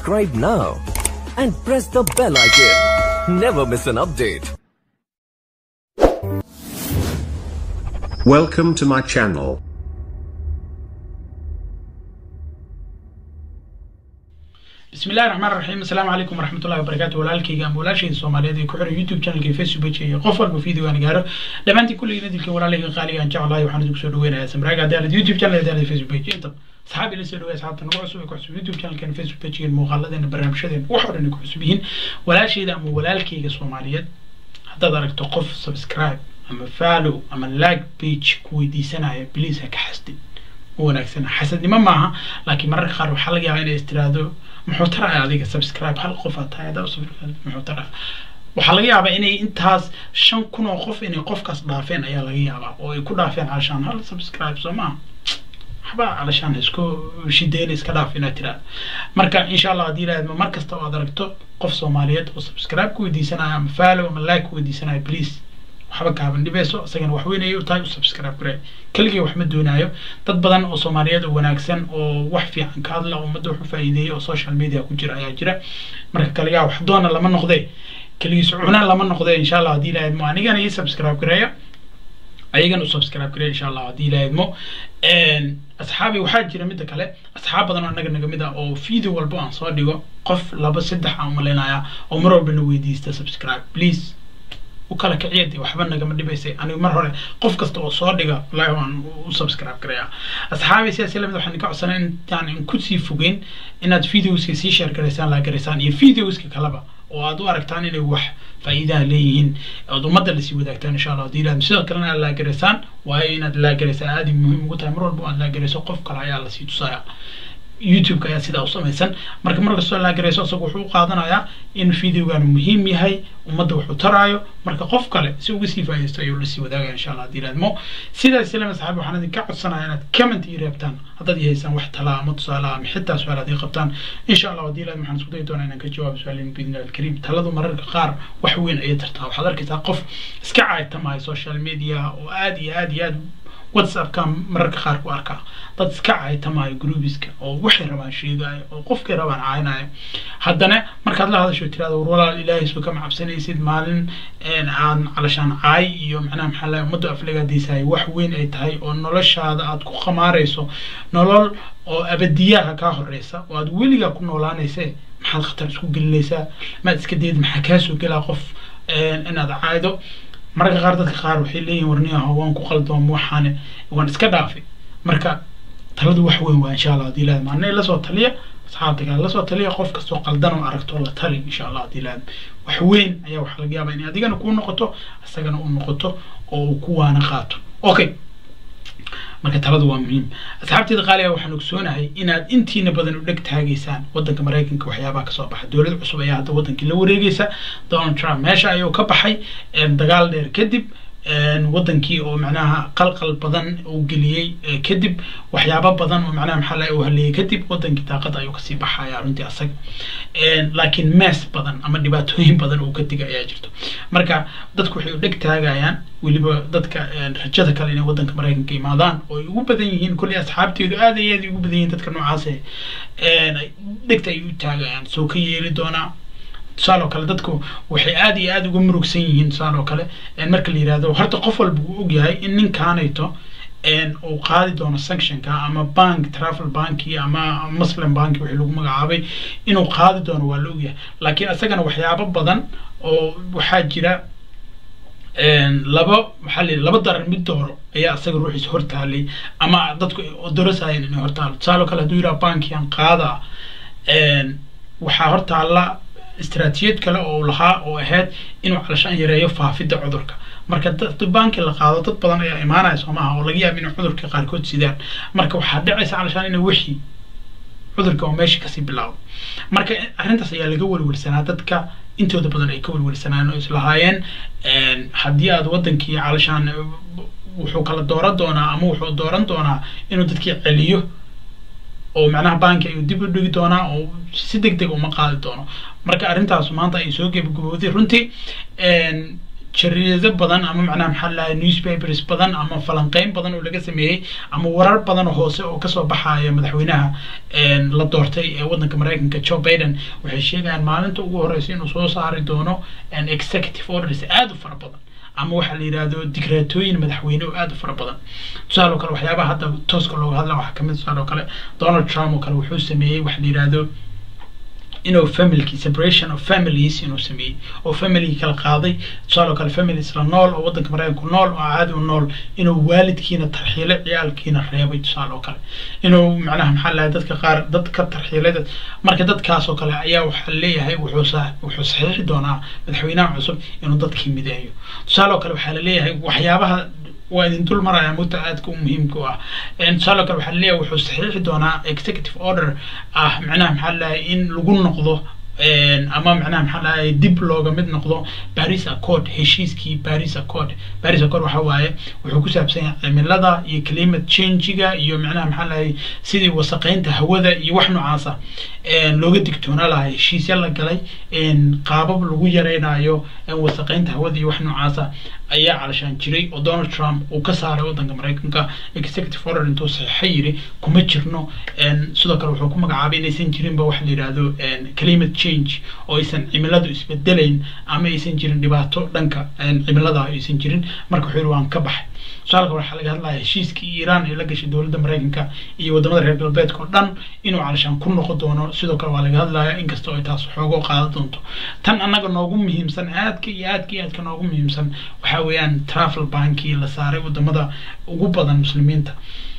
subscribe now and press the bell icon. Never miss an update. Welcome to my channel. بسم الله الرحمن الرحيم السلام عليكم ورحمة الله وبركاته walaalkayga ama walaashayda soomaaliyeed ee ku xiran youtube channelka facebook page iyo qof walba video aan gaaro dhammaantiin kulligii dilka walaalayga qaaliga aan jeclahay waxaan idinku soo dhaweynayaa samraaga hadaalad youtube channel hadaalad facebook page inta asxaab ila soo dhaweey asxaabta nagu cusub ee ku cusub youtube channelkan facebook page iyo muuqaaladeena barnaamijyadeena wax oo dhan ay ku cusub yihiin walaashayda ama walaalkayga soomaaliyeed haddaad aragto qof subscribe ama follow ama like page ku weydiisanaya please ha ka xasdin wanaagsan xasadnimo maaha laakiin mararka qaar waxaa laga yaabaa inay istiraado muxuu taraya adiga subscribe hal qof aad tahay haddaa subscribe muxuu taraya waxaa laga yaabaa inay intaas shan kun oo qof inay qofkaas dhaafeen ayaa laga yaabaa oo ay ku dhaafeen calashaan hal subscribe soo maaha waxba calashaan isku shideyna iska dhaaf inaad tiraada marka insha allah haddii ilaahadma mar kasta oo aad aragto qof soomaaliyeed oo subscribe ku weydiisanaya ama follow ama like ku weydiisanaya please waxba kaaban dhibeyso isagana wax weyn ayay u tahay u subscribe gare keligii wax ma doonaayo dad badan oo soomaaliyeed oo wanaagsan oo wax fiican ka hadla ummadda wax u faa'iideeyay oo social media ku jira ayaa jira marka kaligaa wax doona lama noqde keligiis cuna lama noqde insha allah haddii ilaha idmo anigana ii subscribe gareeya ayagana u subscribe gareeya insha allah haddii ilaha idmo asxaabi waxaa jira midda kale asxaab badan oo annaga naga mid ah oo video walbo aan soo dhigo qof laba saddex aan umaleynaya oo mar walba na weydiista subscribe please ukala kiciyadi waxba nagama dhibaysay anigu mar hore qof kasta oo soo dhiga wallahi waan u subscribe garaya asxaabi sidaas lamid waxaan ka codsanay in yani in kusii fogeyn inaad videoska sii share garaysaan laa garaysaan iyo videoska kaleba oo aad u aragtaan inay wax faa'iidaha leeyihiin ood ummadda lasii wadaagtaan insha allah haddii ilaahdo sidoo kalena aad laagaraysaan waayo inaad laagaraysaan aad muhiim ugu tahay mar walba aad laagarayso qof kale ayaa lasii tusaya youtube-ka ayaa sidaa u samaysan marka mar kastoo laagarayso isagu wuxuu u qaadanayaa in videogan muhiim yahay ummadda wuxuu taraayo marka qof kale si uga sii faa'iidaysto ayuu lasii wadaagaya insha allah haddii ilaadmo sidaas ilama saxaabi waxaan idinka codsanaya inaad comment ii reebtaan haddaad i haysaan wax talaa ama tusaalaha ama xitaa su-aal haddii qabtaan insha allah haddii ilaad waxaan isku dayi doonaa inaan ka jawaabo su-aalin biidnillahi alkariim taladu mararka qaar wax weyn ayay tartaa waxaad arkaysaa qof iska caaytamaya social media oo aad iyo aad iyo aad whatsappka mararka qaar ku arkaa dad iska caytamaayo groupiska oo waxay rabaan sheegaayo oo qofkay rabaan caaynayo haddana markaad la hadasho tirahdo war walaal ilaahay soo kama cabsanaysid maalin aan calashaan caay iyo macnaha maxaa lahay ummaddu aflagaadiisahay wax weyn ay tahay oo noloshaada aad ku khamaarayso nolol oo abadiyaha kaa horeysa oo aad weligaa ku noolaanayse maxaad khatar isku gelinaysaa maad iska dayid maxaa kaasoo gelaa qof inaad caaydo mararka qaar dadka qaar waxay leeyihin warniyaho waan ku qaldoom waxaane waan iska dhaafay marka taladu wax weyn waa insha allah haddii ilaahad maalina lasoo taliya asxaabta kale lasoo taliya qof kastoo qaldan oo aragto la tali insha allah haddii ilaahad wax weyn ayaa waxaa laga yaabaa inay adigana kuu noqoto isagana u noqoto oo uu ku waana qaato okay marka taladu waa muhiim asxaabteeda qaaliga waxaan ogsoonahay inaad intiina badan u dheg taagaysaan wadanka maraykanka waxyaabaha kasoo baxa dowlad cusub ayaa hadda wadankii la wareegeysa donald trump meesha ayuu ka baxay dagaal dheer kadib wadankii oo macnaha qalqal badan uu geliyey kadib waxyaabo badan oo macnaha maxaa laga uu haleeyey kadib wadankii daaqada ayuu kasii baxaya runtii asaga laakiin mees badan ama dhibaatooyin badan uu ka diga ayaa jirto marka dadku waxay u dheg taagayaan weliba dadka rajada kale inay wadanka maraykanka imaadaan oo ay ugu badan yihiin kolley asxaabteedu aad iyo aad ugu badan yihiin dadka noocaas dhegta ay u taagayaan soo ka yeeli doonaa tusaale oo kale dadku waxay aad iyo aad uga murugsan yihiin tusaale oo kale marka la yihahdo horta qof walba uu ogyahay in ninkaanayto uu qaadi doono sanctionka ama bank travel banki ama muslim banki wixii lagu magacaabay inuu qaadi doono waa la ogyahay laakiin isagana waxyaabo badan oo waxaa jira laba maxaa la laba daran mid dooro ayaa isaga ruuxiisa hortaalay ama dadku dorasayeen inay hortaalo tusaale oo kale hadduu yidhaha bankiyan qaada waxaa hortaalla istaraatiijiyad kale oo lahaa oo ahayd inuu calashaan yareeyo faafidda cudurka marka dad banki la qaado dad badan ayaa imaanaya soomaha oo laga yaaba inay cudurka qaarkood sidaan marka waxaa dhacaysa calashaan inay wixii cudurka oo meesha kasii bilaabo marka arrintaas ayaa laga welwelsanaa dadka intooda badan ay ka welwelsanaan oo islahaayeen haddii aad wadankii calashaan wuxuu kala dooran doonaa ama wuxuu dooran doonaa inuu dadkii celiyo oo macnaha banki ayuu dib u dhigi doonaa oo si deg deg uma qaadi doono marka arrintaas maanta ay soo gebagabowday runtii jariido badan ama macnaha maxaa lahay newspapers badan ama falanqeyn badan oo laga sameeyey ama warar badan oo hoose oo kasoo baxaya madaxweynaha la doortay ee wadanka mareykanka joe biden waxay sheegayaan maalinta ugu horeysa inuu soo saari doono executive orders aada u fara badan ama waxaa la yidhahdo digreetooyin madaxweyne oo aada u fara badan tusaale oo kale waxyaabaha hadda tooska looga hadla waxaa kamid tusaale oo kale donald trump oo kale wuxuu sameeyey waxa la yidhahdo inuu familki separation of families inuu sameeyey oo family kala qaaday tusaale oo kale families la nool oo wadanka mareykanku nool oo caadi u nool inuu waalidkiina tarxiilo ciyaalkiina reebay tusaale oo kale inuu macnaha maxaa lahay dadka qaar dadka tarxiilay marka dadkaas oo kale ayaa waxaa leeyahay wuxuu wuxuu saxiixi doonaa madaxweynaha cusub inuu dadkii mideeyo tusaale oo kale waxaa la leeyahay waxyaabaha waa idin dul maraya mudda aadka u muhiimka u ah tusaale kale waxaa leeyahay wuxuu saxiixi doonaa executive order ah macnaha maxaa lahay in lagu noqdo ama macnaha maxaa lahay dib looga mid noqdo paris accord heshiiskii paris accord paris accord waxa waaye wuxuu ku saabsan yahay cimilada iyo climate changiga iyo macnaha maxaa lahay sidii wasaqeynta hawada iyo wax noocaasa looga digtoona lahaa heshiisya la galay qaabab lagu yareynayo wasaqeynta hawada iyo wax noocaasa ayaa calashaan jiray oo donald trump uu ka saaray wadanka mareykanka executive order intuu saxiixa yiri kuma jirno sidoo kale wuxuu ku magacaabay inaysan jirinba waxa la yidhahdo climate change oo aysan cimiladu isbedelayn ama aysan jirin dhibaato dhanka cimilada aysan jirin marka wuxuu yiri waan ka baxay tusaalka waxaa laga hadlaya heshiiskii iiraan ee la gashay dowladda mareykanka iyo wadamada reer galbeedka oo dhan inuu calashaan ku noqon doono sidoo kale waa laga hadlaya inkastoo ay taas xoogoo qaadan doonto tan annaga noogu muhiimsan aadka iyo aadka iyo aadka noogu muhiimsan waxaa weeyaan travel bankii la saaray wadamada ugu badan muslimiinta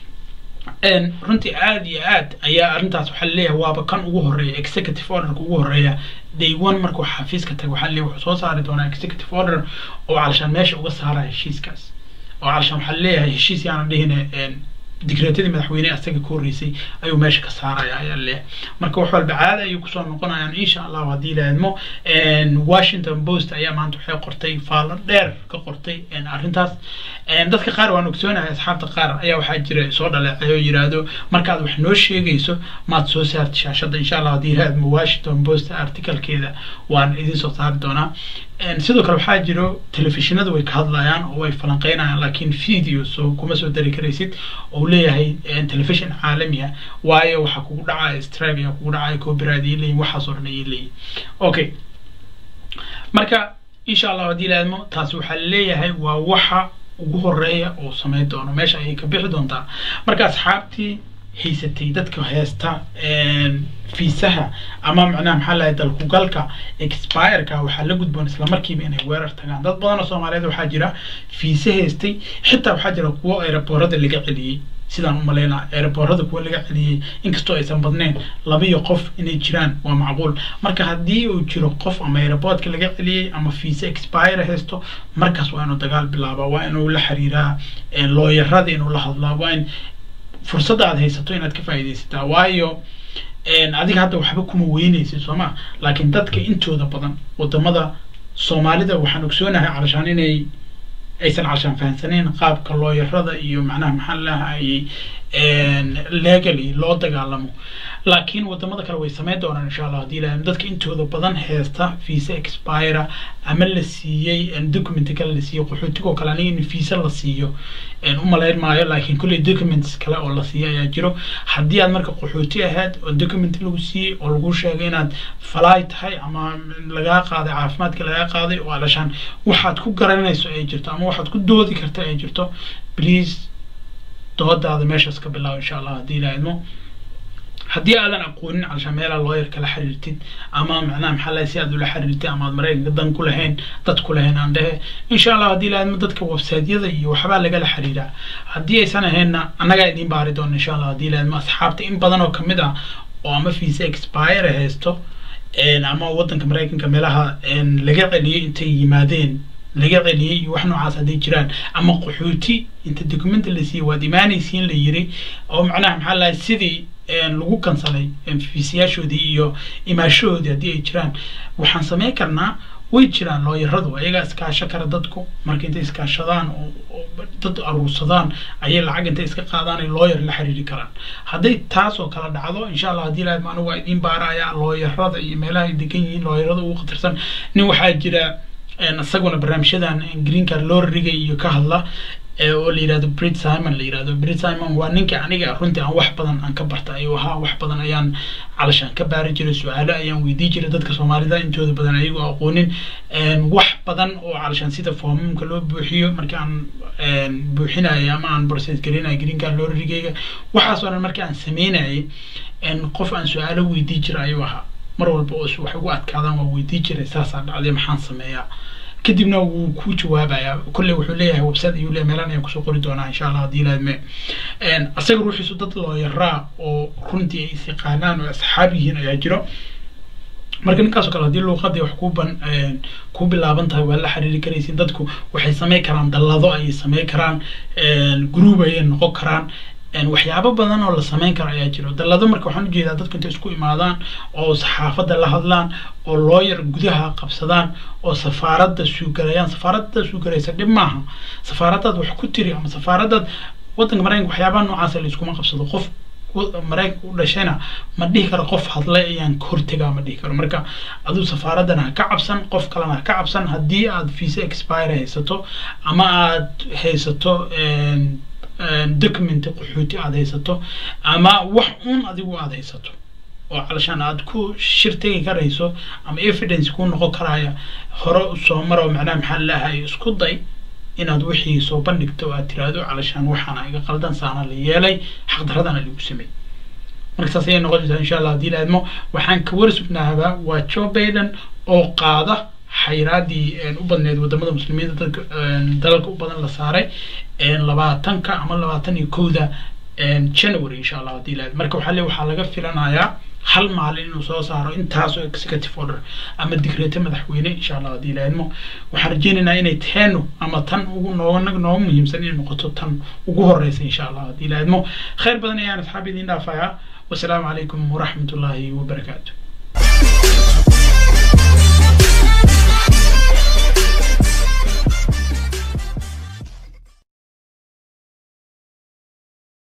runtii aada iyo aad ayaa arrintaas waxaa laleeyahay waaba kan ugu horeeya executive orderka ugu horeeya day one markuu xafiiska taga waxaa laleeyahay wuxuu soo saari doonaa executive order oo calashaan meesha uga saaraya heshiiskaas oo calashaan waxaa laleeyahay heshiis yaana dhihine digreetadii madaxweyne asaga ka horreysay ayuu meesha ka saaraya ayaa leeyahay marka wax walba caada ayuu kusoo noqonayaan insha allahu haddii la idmo washington post ayaa maanta waxay qortay faallo dheer ka qortay arrintaas dadka qaar waan ogsoonahay asxaabta qaar ayaa waxaa jira soo dhaleecay oo yiraahdo markaad wax noo sheegayso maad soo saarta shaashadda insha allah haddii la idmo washington post articalkeeda waan idin soo saari doonaa sidoo kale waxaa jiro telefishinadu way ka hadlayaan oo way falanqeynayaan laakiin video so kuma soo dari karaysid oo leeyahay telefishin caalami ah waayo waxaa kugu dhacaya strike ayaa kugu dhacaya copyright ay leeyihin waxaas oo dhan ayay leeyihin okay marka insha allah haddii la idmo taasi waxaa leeyahay waa waxa ugu horeeya oo sameyn doono meesha ayay ka bixi doontaa marka asxaabtii haysatay dadka heesta fiisaha ama macnaha maxaa lahay dalkugalka expireka waxaa la gudboon islamarkiiba inay weerar tagaan dad badan oo soomaaliyeed waxaa jira fiise haystay xitaa waxaa jira kuwo aeroboorada laga celiyey sidaan u malaynaa aeroboorada kuwa laga celiyey inkastoo aysan badnayn labiyo qof inay jiraan waa macquul marka haddii uu jiro qof ama aeroboortka laga celiyey ama fiise expire haysto markaas waa inuu dagaal bilaabaa waa inuu la xiriiraa looyarada inuu la hadlaa waa in fursadda aad haysato inaad ka faa'iidaysataa waayo adiga hadda waxba kuma weynaysid soo ma laakiin dadka intooda badan wadamada soomaalida waxaan ogsoonahay calashaan inay aysan calashaan fahansaneyn qaabka looyarada iyo macnaha maxaa lahayay legally loo dagaalamo laakiin wadamada kale way sameyn doonaan insha allah hadii ilahay dadka intooda badan heesta visa expire ama la siiyey document kale la siiyey qaxootigoo kale aniga in visa la siiyo umalayn maayo laakiin kulley documents kale oo la siiyo ayaa jiro haddii aad marka qaxooti ahayd oo document lagu siiyey oo lagu sheegay inaad falaay tahay ama lagaa qaaday caafimaadka lagaa qaaday oo alashaan waxaad ku garanayso ay jirto ama waxaad ku doodi karta ay jirto please doodaada meeshaas ka bilaabo insha allah haddii ilaha idmo haddii aadan aqoonin calashaan meelaa looyar kala xiriirtid ama macnaha maxaa lahay si aad ula xiriirtid ama aad maraykanka dan ku lahayn dad ku lahayn aan dhehe insha allah haddii ilaha idmo dadka websiteyada iyo waxbaa lagala xiriiraa haddii aysan ahaynna annagaa idiin baari doona insha allah haddii ilaha idmo asxaabta in badan oo kamid ah oo ama visa expire haysto ama wadanka maraykanka meelaha laga celiyey intay yimaadeen laga celiyey iyo wax noocaas hadday jiraan ama qaxooti inta documenta la siiyey waad imaanaysiin la yiri oo macnaha maxaa lahay sidii lagu kansalay fiisiyaashoodii iyo imaashahoodii haddii ay jiraan waxaan sameyn karnaa way jiraan looyaradu ayagaa iskaasho kara dadku marka intay iskaashadaan oo dad aruursadaan ayay lacag intay iska qaadaan ay looyar la xiriiri karaan hadday taas oo kala dhacdo insha allah haddii ilahay anigu waa idiin baaraya looyarada iyo meelaha ay degan yihiin looyarada ugu khatarsan nin waxaa jira isaguna barnaamijyadan green card loo rigay iyo ka hadla oo la yirahdo brit simon la yirahdo brit simon waa ninka aniga runtii aan wax badan aan ka barta ayuu ahaa wax badan ayaan calashaan ka baari jiray su-aalo ayaan weydii jiray dadka soomaalida intooda badan ayagoo aqoonin wax badan oo calashaan sida foomamka loo buuxiyo marka aan buuxinayo ama aan process garinayo green card loo rigayga waxaas oo dhan marka aan sameynayay qof aan su-aalo weydii jiray ayuu ahaa mar walba oo wax ugu adkaadaan waa weydii jiray saasaa dhacday maxaan sameeyaa kadibna wuu ku jawaabayaa kolley wuxuu leeyahay website ayuu leeyahay meelan ayaan kusoo qori doonaa insha allah haddii ilaahme asaga ruuxiisu dad looyaraa oo runtii ay isiqaanaan oo asxaab yihiin ayaa jiro marka ninkaasoo kale haddii luuqadii wax ku ban ku bilaaban tahay waa la xiriiri karaysin dadku waxay samayn karaan dallado ayay samayn karaan group ayay noqon karaan waxyaabo badan oo la samayn karo ayaa jiro dallado marka waxaan ujeedaa dadku intay isku imaadaan oo saxaafadda la hadlaan oo looyar gudaha qabsadaan oo safaaradda suugalayaan safaaradda suugalaysa dhib maaha safaaraddaad wax ku tiri ama safaaraddaad waddanka maraykanka waxyaabaha noocaasa la iskuma qabsado qof maraykanka u dhashayna ma dhihi karo qof hadlay ayaan ka hortegaa ma dhihi karo marka aduu safaaraddana ha ka cabsan qof kalena ha ka cabsan haddii aad visa expire haysato ama aad haysato document qaxooti aad haysato ama wax un adigu aad haysato oo calashaan aad ku shir tegi karayso ama evidence ku noqon karaya hore soo maro macnaha maxaa laahay isku day inaad wixii soo bandhigto aad tiraahdo calashaan waxaana iga qaldan saana la yeelay xaqdaradana lagu sameey marka saas ayay noqon jirtaa insha allah haddii laadmo waxaan ka war sugnaabaa waa joe biden oo qaada xayraadii u badneed wadamada muslimiinta dadka dalalka u badan la saaray labaatanka ama labaatan iyo kowda january insha allah haddii laad marka waxaa le waxaa laga filanayaa hal maalin inuu soo saaro intaasoo executive order ama digreeto madaxweyne insha allah haddii laadmo waxaan rajeynaynaa inay teenu ama tan ugu nooga nooga muhiimsan inay noqoto tan ugu horeysa insha allah haddii laadmo khayr badan ayaan asxaab idiin dhaafayaa wasalaamu calaykum waraxmat ullaahi wabarakaatu